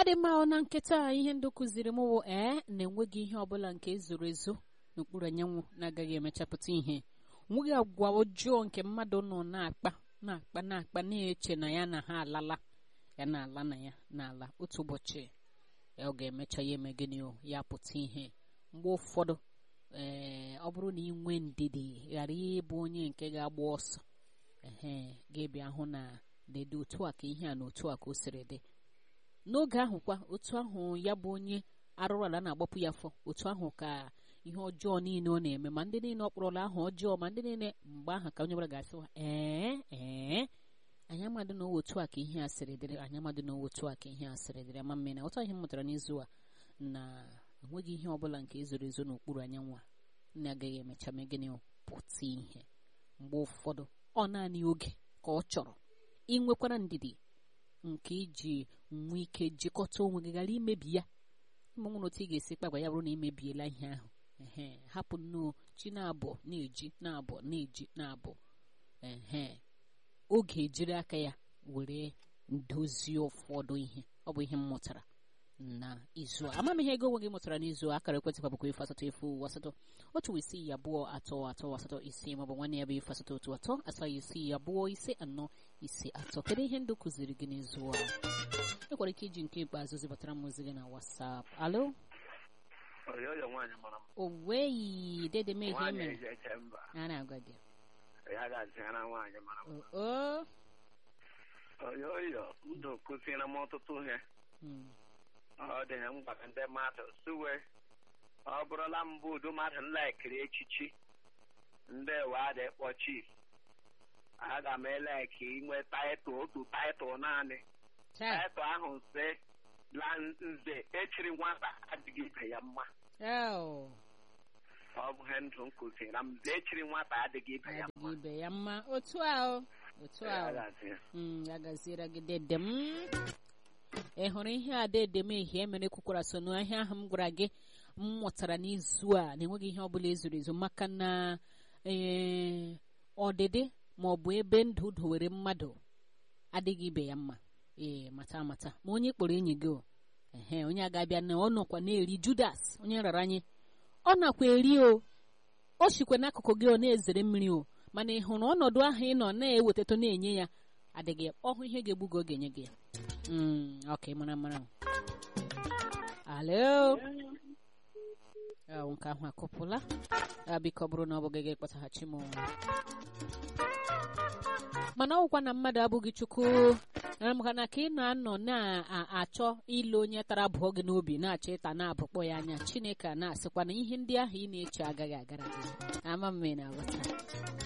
adị mma ọ na nkịta ihe ndụ kụziri m bụ ee na-enweghị ihe ọbụla nke zoro ezo n'okpuru anyanwụ na-agaghị emechapụta ihe nweghị agwa ọjọọ nke mmadụ nọ na-akpa na-akpa na-akpa na-eche na ya na ha alala ya na-ala na ya na-ala otu ụbọchị ọ ga-emecha ya eme gịnị o ya pụta ihe mgbe ụfọdụ ee ọ bụrụ na ị nwee ndidi ghara ịbụ onye nke ga-agba ọsọ ehe ga-ebịa hụ na na-ede otu a ka ihe a na otu a ka o siri dị n'oge ahụ kwa otu ahụ ya bụ onye arụrụ ala na-agbapụ ya afọ otu ahụ ka ihe ọjọọ niile ọ na-eme ma ndị niile ọ kpọrọla aha ọjọọ ma ndị niile mgbe ahụ ka onye ọbụla ga-asịwa ee ee anyị amadị na otu a ka ihe a sịrị dịrị anyị amadị na otu a ka ihe a sịrị dịrị ama mmiri na ọtọ ihe m mụtara n'izu a na enweghị ihe ọbụla nke ezoro ezo n'okpuru anyanwụ a na-agaghị emecha mee gịnị pụta ihe mgbe ụfọdụ ọ naanị oge ka ọ chọrọ inwekwara ndidi nke iji nwee ike jikọta onwe gị ghara imebi ya ma nwere otu ị ga-esi kpagwa ya bụrụ na imebiela ihe ahụ ehe hapụ nnọọ chi na-abụ na-eji na-abụ na-eji na-abụ ehe oge ejiri aka ya were dozie ụfọdụ ihe ọ bụ ihe m mụtara na izu a ama m ihe ego onwe gị mụtara n'izu a akara ekwentị bụkwa efu asatọ efu asatọ otu isii abụọ atọ atọ asatọ isii maọbụ nwanne ya bụ efu asatọ otu atọ asaa isii abụọ ise anọ ise atọ kedu ihe ndụ kụziri gị n'izu a ekwere ike iji nke ikpeazụ zibatara m ozi gị na WhatsApp alo oyoyo nwaanyị mara m oweyi dede m ihe nwaanyị mere eji eche mba a na-agwa gị ya ga-azịara nwaanyị mara m oo oyoyo ndụ kụziere m ọtụtụ ihe Mm. ọ dị m gwara ndị mmadụ suwe ọ bụrụla mbụ udu mmadụ nlaikiri echichi ndị wadị kpọ chief aga m eleki inwe taịtụl otu taịtụl naanị Chai. taịtụl ahụ nze la nze echiri nwata adịghị ibe ya mma Oh. ọ bụ ihe ndụ m kụziere m nze echiri nwata adịghị ibe ya mma adịghị ibe ya mma otu ahụ otu Ya ahụ gazie. Mm, ya gaziere gị dede m ị hụrụ ihe a dede m ehie mere kwukwara so n'ahịa ahụ m gwara gị m mụtara n'izu a na-enweghị ihe ọbụla ezoro ezo maka na ee ọdịdị ma ọ bụ ebe ndụ dowere mmadụ adịghị ibe ya mma ee mata amata ma onye kpọrọ enyi gị o ehe onye a ga-abịa na ọ nọkwa na-eri judas onye rara anyị ọ nakwa eri o o sikwa n'akụkụ gị ọ na-ezere mmiri o mana ị hụrụ ọnọdụ ahụ ị nọ na-ewetatụ na-enye ya adịghị ọhụ ihe ga-egbu gị oge nye gị ya Mm, ok mara mara alo ahụ nke ahụ akụpụla ya biko bụrụ na ọ bụghị gị kpọtaghachi m mana ọgwụkwa na mmadụ abụghị chukwu na maka na ka ị na-anọ na-achọ ile onye tara abụọ gị n'obi na-achọ ịta na-abụkpọ ya anya chineke a na-asịkwa na ihe ndị ahụ ị na-eche agaghị agara gị ama mme na aghọta